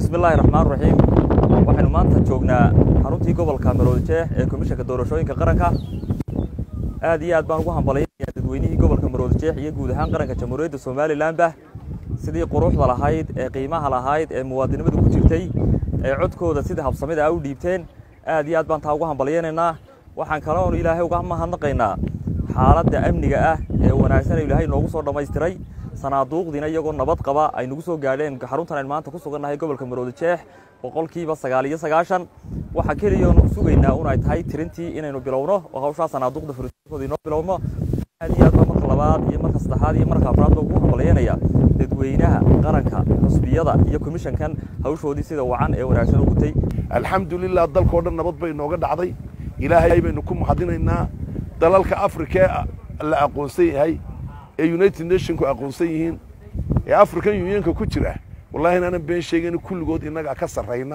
bismillaahi raxmaan raxiim waxaynu maanta joognaa xaruntii gobolka maroodijeex ee komishanka doorashooyinka qaranka aad iyo aad baan ugu hambalyanayaa dadweynihii gobolka maroodijeex iyo guud ahaan qaranka jamhuuriyadda somalilanba sidii quruxda lahayd ee qiimaha lahayd ee muwaadinimadu ku jirtay ee codkooda sida habsamida a u dhiibteen aad iyo aad baan taa ugu hambalyaynaynaa waxaan kaloonu ilaahay uga mahadnaqaynaa xaaladda amniga ah ee wanaagsan ilaahay noogu soo dhammaystiray sanaaduuqdiina iyagoo nabad qaba ay nagu soo gaadheen xaruntan aynu maanta ku sugannahay gobolka maroodijeex boqolkiiba sagaal iyo sagaashan waxaa keliyaonu sugaynaa un ay tahay tirintii inaynu bilowno oo hawshaa sanaaduuqda furistooda inoo bilowno aad iyo aad baa marka labaad iyo marka saddexaad iyo marka afraad baa ugu hambalyaynaya dadweynaha qaranka xusbiyada iyo komishankan hawshoodii sida wacan ee wanaagsan u gutay alxamdulilah dalkao dhan nabad bay nooga dhacday ilaahay baynu ku mahadinaynaa dalalka afrika la aqoonsan yahay ee united nationku aqoonsan yihiin ee african unionka ku jira wallahi inaanan been sheegayna kulligood innagaa ka sarrayna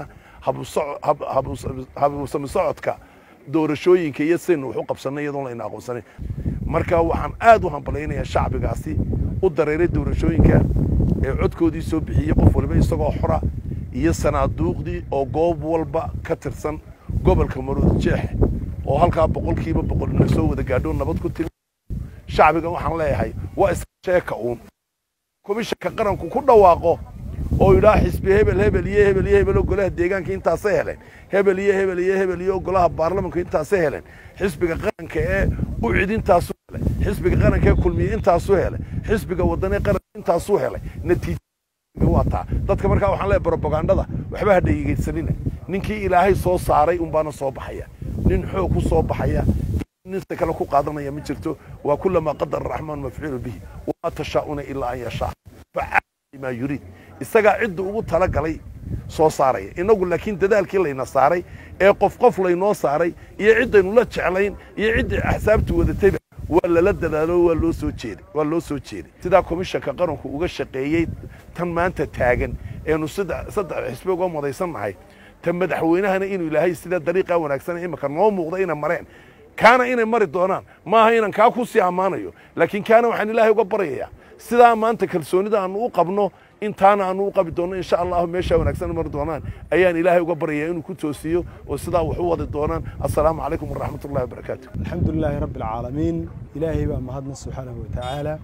habusami socodka doorashooyinka iyo saynu wax u qabsannay iyadoon layna aqoonsanayn marka waxaan aad u hambalaynayaa shacbigaasi u dareeray doorashooyinka ee codkoodii soo bixiyey qof waliba isagoo xora iyo sanaaduuqdii oo goob walba ka tirsan gobolka maroodijeex oo halkaa boqolkiiba boqolna soo wada gaadho nabad ku timi shacbiga waxaan leeyahay waa iska sheeka uun komishanka qaranku ku dhawaaqo oo yidhaha xisbi hebel hebel iyo hebel iyo hebel oo golaha deegaanka intaasay heleen hebel iyo hebel iyo hebel iyo golaha baarlamanka intaasay heleen xisbiga qaranka ee u cid intaasuu helay xisbiga qaranka ee kulmiye intaasuu helay xisbiga waddanee qaranka intaasuu helay natiija waa taa dadka markaa waxaan leeyahay brobagandada waxba ha dhegeysanina ninkii ilaahay soo saaray unbaana soo baxaya nin xoog ku soo baxaya ninta kale ku qaadanaya ma jirto waa kulamaa qadara araxmaan mafcuulu bihi wamaa tashaa'una ilaa an yashaa facaala maa yuriid isagaa cidda ugu tala galay soo saaraya innagu laakiin dadaalkii layna saaray ee qof qof laynoo saaray iyo ciddaynu la jeclayn iyo ciddii axsaabtu wadatayba waa lala dadaalo waa loo soo jeeday waa loo soo jeeday sidaa komishanka qaranku uga shaqeeyey tan maanta taagan eenu saddex xisbi uga madaysannahay tan madaxweynahana inuu ilaahay sida dariiqaa wanaagsan imika noo muuqda inay mareen kaana inay mari doonaan maaha inaan kaa ku sii ammaanayo laakiin kaana waxaan ilaahay uga baryayaa sidaa maanta kalsoonida aanu u qabno intaana aanu u qabi doonno insha allahu meeshaa wanaagsan mari doonaan ayaan ilaahay uga baryayaa inuu ku toosiyo oo sidaa wax u wadi doonaan assalaamu calaykum waraxmat ullahi wabarakaatu alxamdu lilaahi rabbi alcaalamiin ilaahay baa mahadna subxaanahu wa tacaala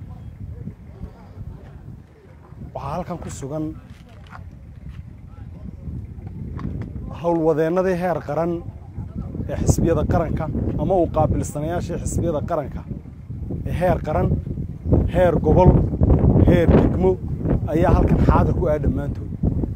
waxaa halkan ku sugan howlwadeennadii heer qaran ee xisbiyada qaranka ama uu qaabilsanayaashii xisbiyada qaranka ee heer qaran heer gobol heer degmo ayaa halkan xaadir ku ah dhammaantood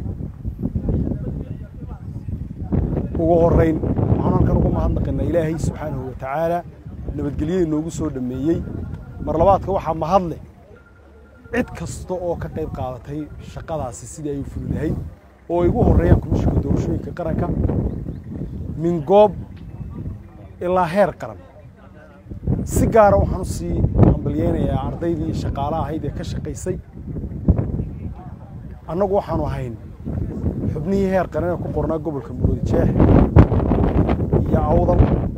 ugu horrayn waxaan halkan ugu mahadnaqaynaa ilaahay subxaanahu wa tacaala nabadgelyada noogu soo dhammeeyey mar labaadka waxaa mahadleh cid kasta oo ka qayb qaadatay shaqadaasi sidii ay u fuli lahayd oo ay ugu horreeyaan komishinka doorashooyinka qaranka min goob ilaa heer qaran si gaara waxaan u sii hambalyeynayaa ardaydii shaqaala ahayd ee ka shaqaysay annagu waxaanu ahayn xubnihii heer qaran ee ku qornaa gobolka maroodijeex iyo awdal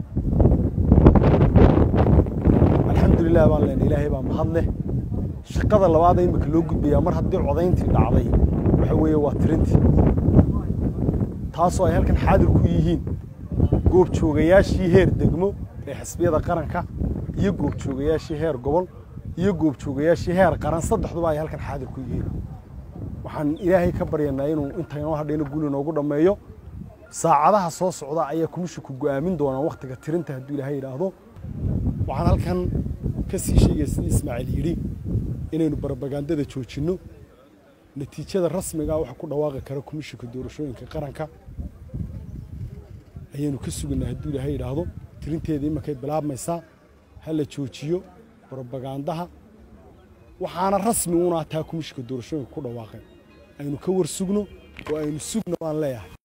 alxamdulilah baan leenay ilaahay baa mahad leh shaqada labaada imika loo gudbayaa mar haddii codayntii dhacday waxa weeye waa tirintii taasoo ay halkan xaadir ku yihiin goobjoogayaashii heer degmo ee xisbiyada qaranka iyo goobjoogayaashii heer gobol iyo goobjoogayaashii heer qaran saddexduba ay halkan xaadir ku yihiin waxaan ilaahay ka baryanaa inuu inta inoo hadhayna guli noogu dhammeeyo saacadaha soo socda ayaa komishinku go'aamin doonaa wakhtiga tirinta hadduu ilaahay yidhaahdo waxaan halkan ka sii sheegaya sidii ismaaciil yidhi inaynu barabagandada joojinno natiijada rasmigaa waxa ku dhawaaqi kara komishinka doorashooyinka qaranka ayaynu ka sugaynaa hadduu ilaahay yidhaahdo tirinteeda imakay bilaabmaysaa ha la joojiyo brobagandaha waxaana rasmi una taa komishinka doorashooyinka ku dhawaaqeen aynu ka war sugno oo aynu sugno baan leeyahay